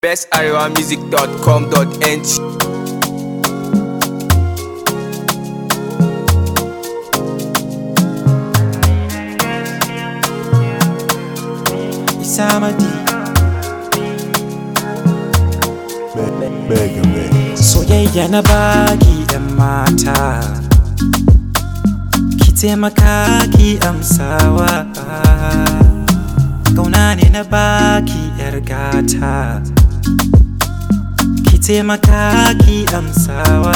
bestarewamusic.com.ng Isamadi Mega Mix. soyayya na baki yan mata ki taimaka ki amsawa kauna ne na baki yar gata ki taimaka ki amsawa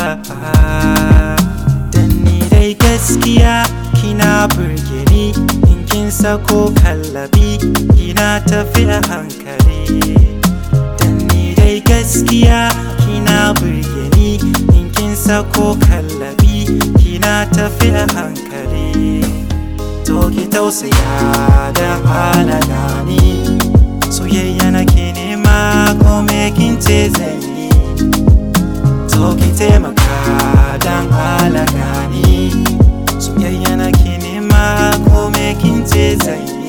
dan ni dai gaskiya kina burge ni in kin sako kallabi kina tafi a hankali Dan ni dai gaskiya kina burge ni in kin sako kallabi kina tafi a hankali to ki tausaya da halala ni soyayya nake nema ko me kin ce zan yi to ki taimaka dan halala ni soyayya nake nema ko me kin ce zan yi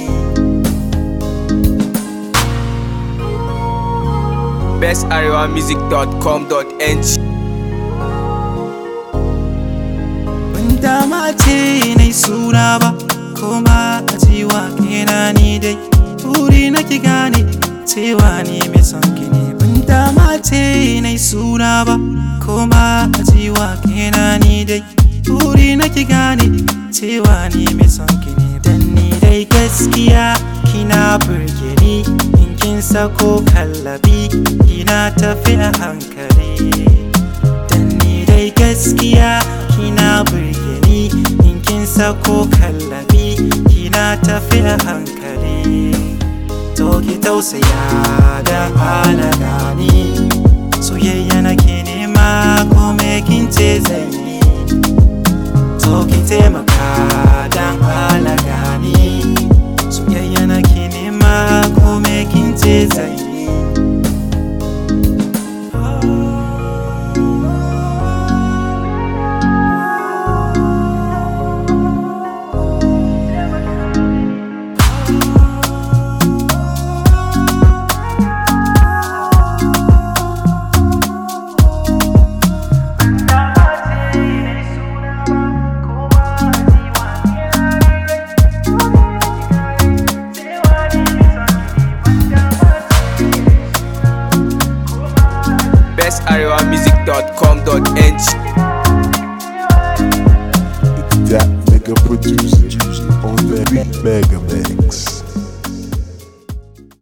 bestarewamusic.com.ng Ban dama ce nai suna ba Koma a cewa kena ni dai Buri na ki gane cewa ni mai son ki ne Ban dama ce nai suna ba Koma a cewa kena ni dai Buri na ki gane cewa ni mai son ki ne Dan ni dai gaskiya kina burge ni In kin sako kallabi kina tafi a hankali Dan ni dai gaskiya kina burge ni in kin sako kallabi kina tafi a hankali to ki tausaya da halala ni soyayya nake nema ko me kin ce zan yi to ki taimaka dan halala ni soyayya nake nema ko me kin ce zan yi bestarewamusic.com.ng That nigga producer on that beat. Mega Mix.